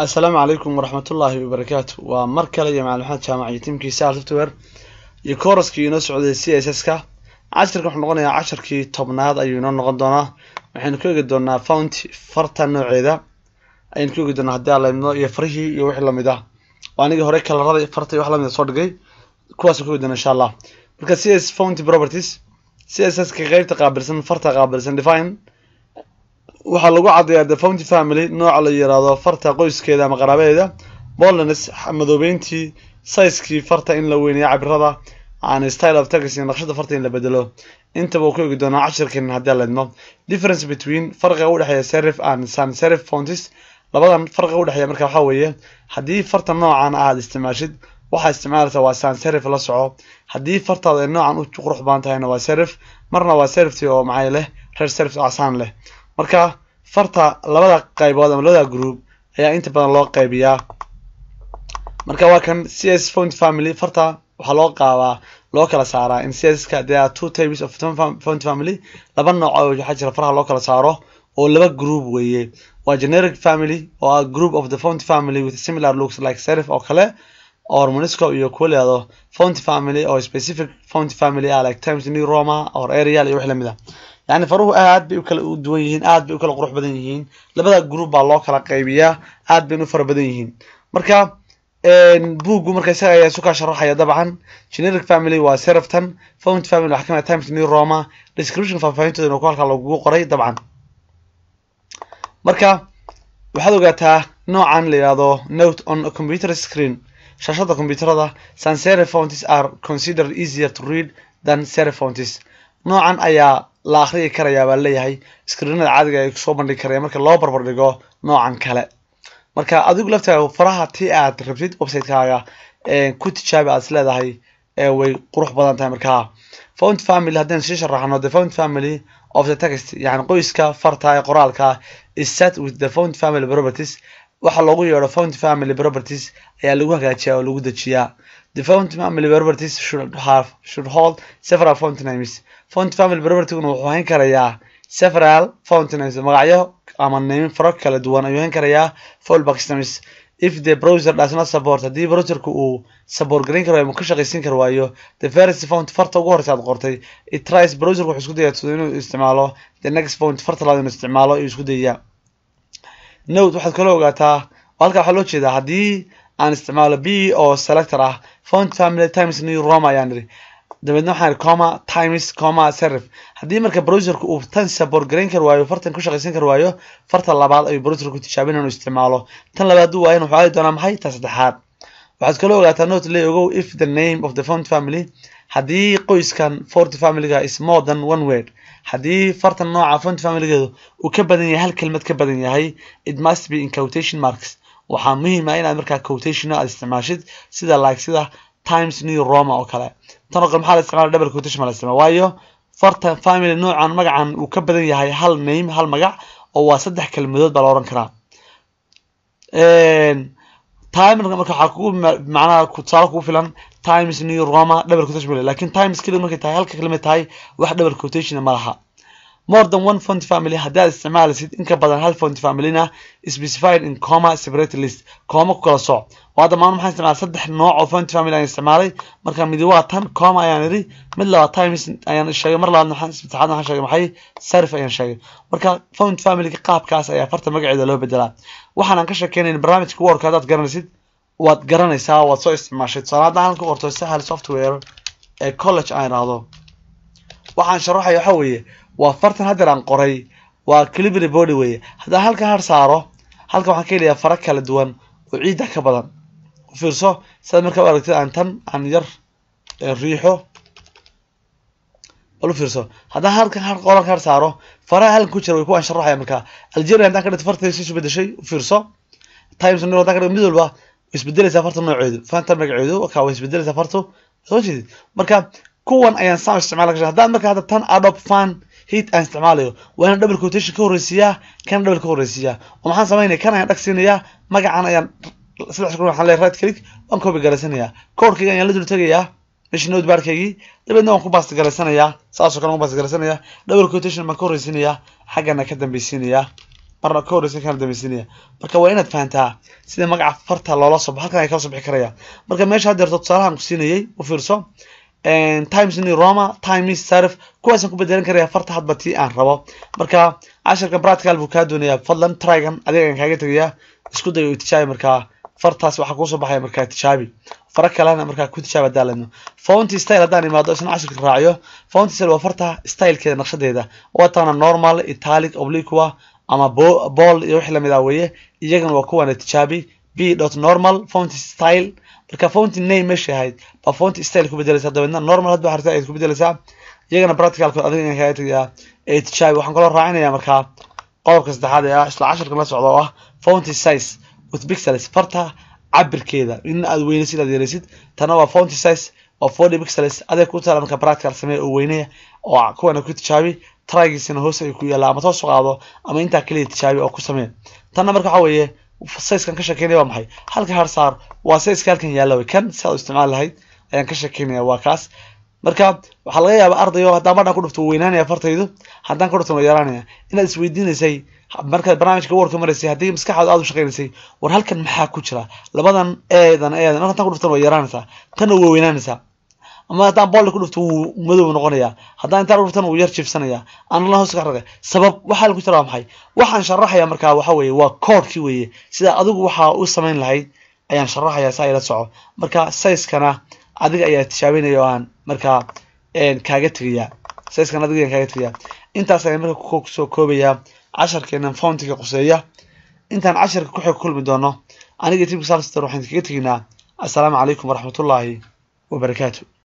assalaamu calaykum waraxmatullaahi wabarakaatu waa mar kale iyo macalin maxamed jaamac iyo tiimkiisa al software iyo kooraskii inoo socday c s s ka cashirka wuxuu noqonayaa casharkii tobnaad ayuu inoo noqon doonaa waxaynu ku eegi doonaa fount farta nooceeda ayaynu ku eegi doonaa haddii aan laydno iyo farihii iyo wixii lamid ah oo anigii hore kalarada farta iyo wax lamid a soo dhigay kuwaasaan ku eegi doonaa insha allah marka c s fount properties c s s ka qeybta qaabilsan farta qaabilsan define waxaa lagu caddeeyaa the founty family nooca la yiraahdo farta qoyskeeda ama qaraabadeeda boldness madoobeyntii sizekii farta in la weyneeyo cabirada aan style of text iyo naqshada farta in la bedelo intaba uu ku eegi doonaa cashirkan haddii leedno difference between farqiga u dhexeeya serif and sans serif fonts labadan farqiga u dhexeeya marka waxaa weeye haddii farta noocan aad isticmaashid waxaa isticmaalaysaa waa sans serif la soco haddii fartaada ay noocan u qurux badan tahayna waa serif marna waa serifti oo maxay leh reer serif casaan leh marka farta labada qaybood ama labada group ayaa inta badan loo qaybiyaa marka waa kan c s font family farta waxaa loo qaabaa loo kala saaraa in c s ka there are two types of font family laba nooc oo waxaa jira faraha loo kala saaro oo laba group weeye waa generic family oo ah group of the font family with similar looks like serif oo kale or monisco iyo kuwa leado font family oo specific font family ah like times new roma or arial iyo wix lamid ah yani faruhu aad bay u kala u duwan yihiin aad bay u kala qurux badan yihiin labada group baa loo kala qaybiyaa aad bayna u fara badan yihiin marka buuggu marka isaga ayaa isu kaa sharaxaya dabcan generic family waa seriftan font family waxaa kamid times new roma description faahfaahintoodana ku halkaa lagugu qoray dabcan marka waxaad ogaataa noocan la yihahdo note on a computer screen shaashada computerada sans serif fonts are considered easier to read than serif fonts noocan ayaa la akhriyi karayaa baa leeyahay screenada caadiga ay kusoo bandhigi karaya marka loo barbar dhigo noocan kale marka adigu laftaaga faraha ti aad rabtid websitekaaga ku tijaabi aad is leedahay way qurux badan tahay markaa font family haddaynu sii sharaxno the font family of the text yani qoyska farta ee qoraalka is set with the font family properties waxaa loogu yeedho font family properties ayaa lagu hagaajiyaa oo lagu dejiyaa the font family properties should have should hold several font names font family propertyguna wuxuu hayn karayaa several font names magacyo ama name faro kala duwan ayuu hayn karayaa fallback names if the browser does not support haddii browserka uu support garin karo ama ka shaqaysiin kar waayo the first font farta ugu horeysa aad qortay it tries browserka wuxuu isku dayaa inuu isticmaalo the next font farta labaad inuu isticmaalo ayuu isku dayaa note waxaad kaloo ogaataa halkaa waxaa loo jeedaa haddii aan isticmaalo b oo selector ah font family times new roma ayaan idhi dabeedna waxaan idhi coma times coma serif haddii marka browserka uu tan support garayn kar waayo fartan ku shaqaysan kar waayo farta labaad ayuu browserka ku tijaabin inuu isticmaalo tan labaad uu waayan wuxuu aadi doonaa maxay ta saddexaad waxaad kaloo ogaataa note le ogow if the name of the font family haddii qoyskan fort familyga is more than one word haddii fartan nooca font familygeedu uu ka badan yahay hal kelmad ka badan yahay it must be in quotation marks waxaa muhiim ah inaad markaa quotation aad isticmaashid sida like sida times new roma oo kale tan oo kale maxaa la isticmaala double quotation ma la isticmaala waayo farta family noocan magacan uu ka badan yahay hal name hal magac oo waa saddex kelmadood baa la oran karaa timer marka waxaa kugu macnaha tusaale kugu filan times new roma double quotation ma lakin times keliya markay tahay halka kelmad tahay wax double quotation ma laha more than one font family haddii aad isticmaalaysid in ka badan hal font familyna specified in coma separate list coma ku kala soc oo hadda maanu maxaan isticmaalay saddex nooc oo font family ayaan isticmaalay marka midi waa tan coma ayaan idhi mid labaad times ayaan sheegay mar labaad maxaan saddexaad waxaan sheegay maxay serif ayaan sheegay marka font familyga qaabkaas ayaa farta magaceeda loo bedelaa waxaan aan ka sheekeynayn barnaamijka work haddaad garanaysid waad garanaysaa waad soo isticmaashay tusaale haddaan halka qorto sahal software ee college aan idhaahdo waxaan sharaxaya waxa weeye waa fartan haddeer aan qoray waa calibry body weeye haddaan halka har saaro halka waxaan ka helayaa fara kala duwan oo ciidda ka badan u fiirso sidaad markaa u aragtid aan tan aan yar riixo bal u fiirso haddaan halka har qolanka har saaro faraha halkan ku jira way kuwaan sharaxaya markaa algeria haddaan ka dhigto fartaysi isu bedeshay u fiirso times new haddaan ka dhigto mid walba way isbedelaysaa farta nooceedu fanta magaceedu ka way isbedelaysaa fartu soo jeedid marka kuwan ayaan saan isticmaala kasha haddaan marka hadda tan adobe fan hit aan isticmaalayo waa inaan double quotation ka horreysiiyaa kana double ka horreysiiyaa oo maxaan samaynaya kan ayaan dhagsiinayaa magacan ayaan saddex sekund waxaan leeyahay right click waan copy garaysanayaa codekayga ayaan la dul tegayaa meesha notebarkaygii dabeedna waan ku baasti garaysanayaa saasoo kale waan ku baasti garaysanayaa double quotation baan ka horreysiinayaa xaggana ka dambeysiinayaa marna ka horeysa kana dambaysinaya marka waa inaad fahantaa sida magaca farta loola soo halkan ay kala soo bixi karaya marka meesha haddeerto tusaalahan ku siinayay u fiirso times new roma times sarif kuwaasaan ku bedelan karaya farta hadba tii aan rabo marka cashirka practical buu kaa doonayaa fadlan trygan adiga aan kaaga tegayaa isku day oo tijaabi markaa fartaas waxaa kuusoo baxaya markaa tijaabi fara kalena markaa ku tijaab haddaan ledno founty style haddaan imaado isna cashirka raaciyo founty style waa farta stylekeeda naqshadeeda waa taqaana normal italic obliqua ama ball iyo wixii lamid ah weeye iyagana waa kuwana tijaabi b dot normal founty style marka founty name meesha ahayd baa founty style ku bedelaysaa dabeedna normal hadba harta ayaad ku bedelaysaa iyagana practicalkood adiga inaan kaaga tegayaa ee tijaabi waxaan kaloo raacinayaa markaa qodobka saddexaad ee ah isla cashirka la socda oo ah founty size with pixels farta cabirkeeda in aad weynaysid aad yaraysid tana waa founty size waa forty pixels adeeg ku taala marka practical samee oo weynaya oo kuwana ku tijaabi trygiisina hoos ay ku yaalla ama toos u qaado ama intaa keliya tijaabi oo ku samee tanna marka waxa weeye sizekan ka sheekeynaya waa maxay halka har saar waa sizeka halkan yaalla wey kan si aad u isticmaali lahayd ayaan ka sheekeynaya waa kaas marka waxaa laga yaabaa ardayo haddaan badhan ku dhufto weynaanaya fartaydu haddaan ku dhufto waa yaraanaya inaad isweydiinaysay markaad barnaamijka warka maraysay haddii maskaxaada aad u shaqeynaysay war halkan maxaa ku jira labadan eedan eedan marka haddaan ku dhuftan waa yaraanaysaa tanna waa weynaanaysaa ama haddaan boolka ku dhufto wuu madow noqonayaa haddaan intaan ku dhuftan wuu yar jibsanaya aanala hoos ka ragay sabab waxaa ku jira waa maxay waxaan sharaxaya markaa waxa weeye waa koodhkii weeye sida adigu waxaa u samayn lahayd ayaan sharaxaya saa ila soco marka sizekana adiga ayaa tijaabinaya oo aan markaa kaaga tegaya sizekana adiga ayaan kaaga tegaya intaas ayaan marka kusoo koobayaa casharkeenan fountiga quseeya intaan casharka ku xig kulmi doono aniga tibka salster waxaan kaga teginaa assalaamu calaykum waraxmatullaahi wabarakaatu